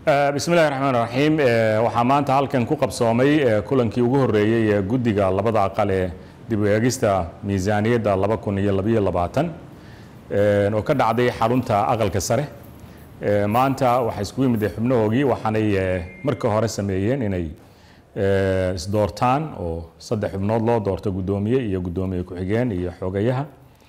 bismi illahi raxmaan raxiim waxaa maanta halkan ku qabsoomay kulankii ugu horeeyey ee guddiga labada aqal ee dib u eegista miisaaniyadda laba kun iyo labayo labaatan oo ka dhacday xarunta aqalka sare maanta waxaa iskugu yimid xubnahoogii waxaanay marka hore sameeyeen inay isdoortaan oo saddex xubnood loo doorto guddoomiye iyo guddoomiye ku-xigeen iyo xogayaha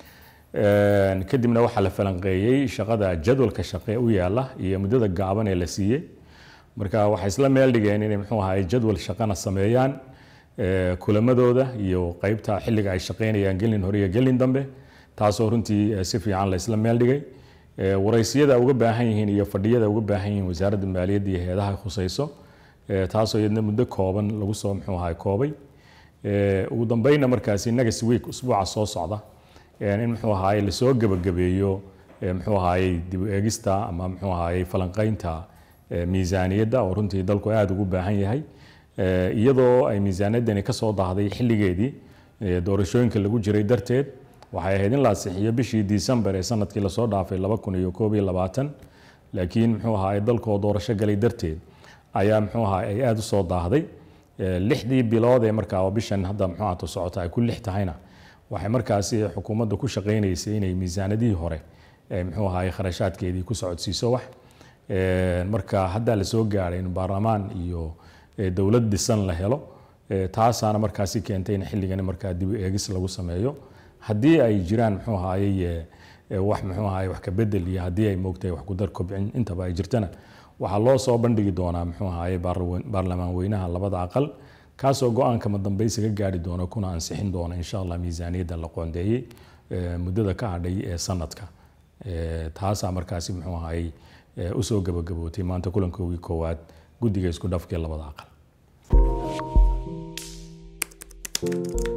kadibna waxaa la falanqeeyey shaqada jadwalka shaqe u yaala iyo muddada gaaban ee la siiyey marka waxay isla meel dhigeen inay muxuu ahaay jadwal shaqana sameeyaan kulamadooda iyo qeybta xilliga ay shaqeynayaan gelin hore iyo gelin dambe taasoo runtii si fiican la isla meel dhigay waraysiyada uga baahan yihiin iyo fadhiyada uga baahan yihiin wasaaradda maaliyadda iyo hay-adaha khusayso taasoo iyadna muddo kooban lagu soo muxuu ahaay koobay ugu dambeynna markaasi next week usbuuca soo socda in muxuu ahaay lasoo gebagabeeyo muxuu ahaayey dib u eegista ama muxuu ahaayey falanqeynta miisaaniyadda oo runtii dalku aada ugu baahan yahay iyadoo ay miisaaniyaddani kasoo daahday xilligeedii doorashooyinka lagu jiray darteed waxay ahayd in la asixiyo bishii december ee sanadkii lasoo dhaafay laba kun iyo koob iyo labaatan laakiin muxuu ahaay dalkoo doorasho galay darteed ayaa muxuu ahaay ay aada u soo daahday lixdii bilood ee markaa oo bishan hadda muxuu ahaato socota ay ku lix tahayna waxay markaasi xukuumadda ku shaqaynaysay inay miisaanadihii hore muxuu ahaay kharashaadkeedii ku socodsiiso wax marka haddaa la soo gaadhay in baarlamaan iyo dowlad dhisan la helo taasaana markaasi keentay in xilligani markaa dib u eegis lagu sameeyo haddii ay jiraan muxuu ahaayey wax muxuu ahaay wax ka bedel iyo haddii ay moogtahay wax kudar kobcin intaba ay jirtana waxaa loo soo bandhigi doonaa muxuu ahaayey baarlamaan weynaha labada aqal kaasoo go-aanka madambeysiga gaari doona kuna ansixin doona insha allah miisaaniyadda la qoondeeyey muddada ka hadhay ee sanadka taasaa markaasi muxuu ahaayey usoo gabagabootay maanta kulankoogii koowaad guddiga isku dhafkii labada aqal